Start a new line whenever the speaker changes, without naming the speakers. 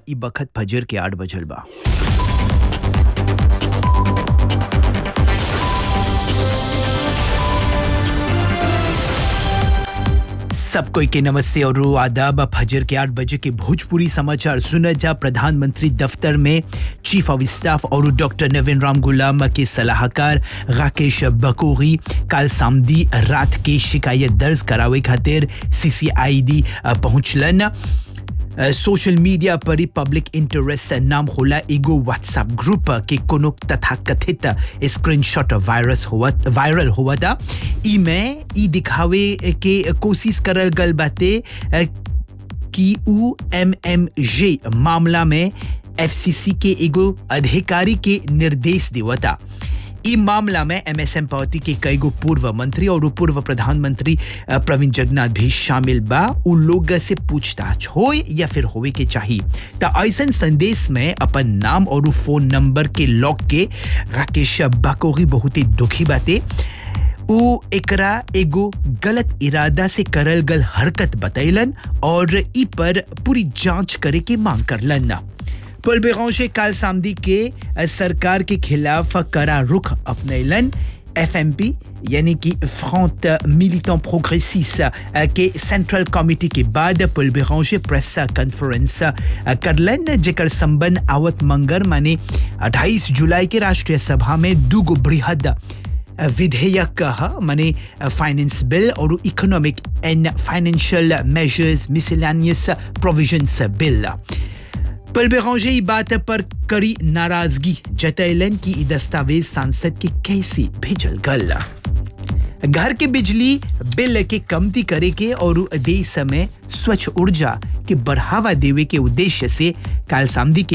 ई बखत फजर के आठ बजल बा सब कोई के नमस्ते और आदाब फजर के आठ बजे के भोजपुरी समाचार सुना जा प्रधानमंत्री दफ्तर में चीफ ऑफ स्टाफ और डॉक्टर नवीन राम गुलाम के सलाहकार राकेश बकोरी काल सामदी रात के शिकायत दर्ज करावे खातिर सीसीआईडी पहुंचलन सोशल मीडिया पर ही पब्लिक इंटरेस्ट नाम होला एगो व्हाट्सएप ग्रुप के कोनो तथाकथित स्क्रीनशॉट वायरस हुआ वायरल हुआ था ई में ई दिखावे के कोशिश करल गल बाते कि उ एम एम जे मामला में एफसीसी के एगो अधिकारी के निर्देश देवता ई मामला में एमएसएम पार्टी के कई गो पूर्व मंत्री और पूर्व प्रधानमंत्री प्रवीण जगन्नाथ भी शामिल बा उ लोग से पूछताछ हो या फिर होवे के चाहिए त ऐसन संदेश में अपन नाम और फोन नंबर के लॉक के राकेश बाकोरी बहुत ही दुखी बाते उ एकरा एगो गलत इरादा से करल गल हरकत बतैलन और ई पर पूरी जांच करे के मांग करलन पल बेगौशे काल सामदी के सरकार के खिलाफ करा रुख अपनैलन एफएमपी यानी कि फ्रंट मिलिटेंट प्रोग्रेसिस के सेंट्रल कमिटी के बाद पुल बेगौशे प्रेस कॉन्फ्रेंस करलन जेकर संबंध आवत मंगर माने 28 जुलाई के राष्ट्रीय सभा में दूगो बृहद विधेयक माने फाइनेंस बिल और economic and financial measures miscellaneous provisions bill पल बेरांजे बात पर कड़ी नाराजगी जतैलन की ई दस्तावेज सांसद के कैसे भेजल गल घर के बिजली बिल के कमती करे के और देश में स्वच्छ ऊर्जा के बढ़ावा देवे के उद्देश्य से काल सामदी के